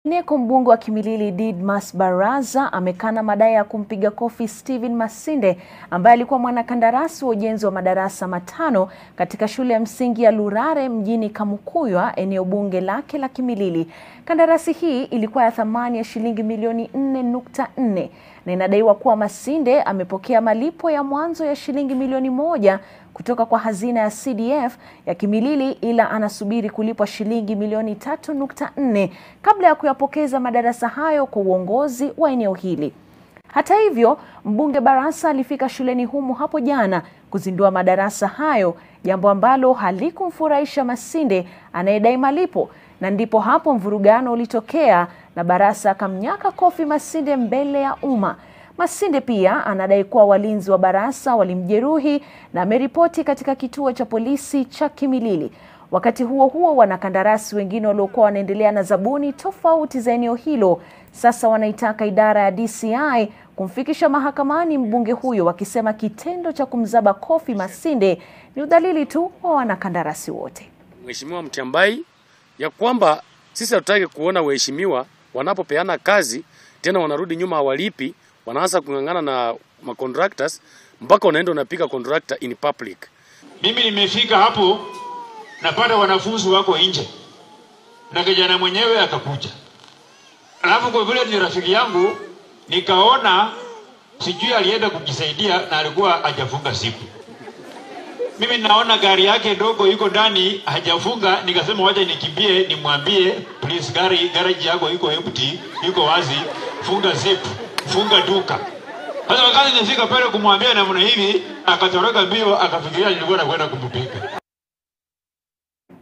Neko mbunge wa Kimilili Didmas Baraza amekana madai ya kumpiga kofi Stephen Masinde ambaye alikuwa mwanakandarasi wa ujenzi wa madarasa matano katika shule ya msingi ya Lurare mjini Kamukuywa, eneo bunge lake la Kimilili. Kandarasi hii ilikuwa ya thamani ya shilingi milioni 4.4 na inadaiwa kuwa Masinde amepokea malipo ya mwanzo ya shilingi milioni moja kutoka kwa hazina ya CDF ya Kimilili ila anasubiri kulipwa shilingi milioni 3.4 kabla ya kuyapokeza madarasa hayo kwa uongozi wa eneo hili. Hata hivyo, mbunge Barasa alifika shuleni humo hapo jana kuzindua madarasa hayo, jambo ambalo halikumfurahisha Masinde anayedai malipo, na ndipo hapo mvurugano ulitokea na Barasa akamnyaka kofi Masinde mbele ya umma. Masinde pia anadai kuwa walinzi wa Barasa walimjeruhi na ameripoti katika kituo cha polisi cha Kimilili. Wakati huo huo, wanakandarasi wengine waliokuwa wanaendelea na zabuni tofauti za eneo hilo sasa wanaitaka idara ya DCI kumfikisha mahakamani mbunge huyo, wakisema kitendo cha kumzaba kofi Masinde ni udhalili tu wa wanakandarasi wote. Mheshimiwa Mtiambai, ya kwamba sisi hatutaki kuona waheshimiwa wanapopeana kazi tena wanarudi nyuma hawalipi, wanaanza kung'ang'ana na ma contractors mpaka unaenda unapiga contractor in public. Mimi nimefika hapo napata wanafunzi wako nje na kijana mwenyewe akakuja, alafu kwa vile ni rafiki yangu nikaona sijui alienda kujisaidia na alikuwa hajafunga siku. Mimi naona gari yake dogo iko ndani hajafunga, nikasema wacha nikimbie nimwambie, please, gari garage yako iko empty, iko wazi, funga zip, funga duka. Sasa wakati nifika pale kumwambia namna hivi, akatoroka mbio, akafikiria nilikuwa nakwenda kumpiga.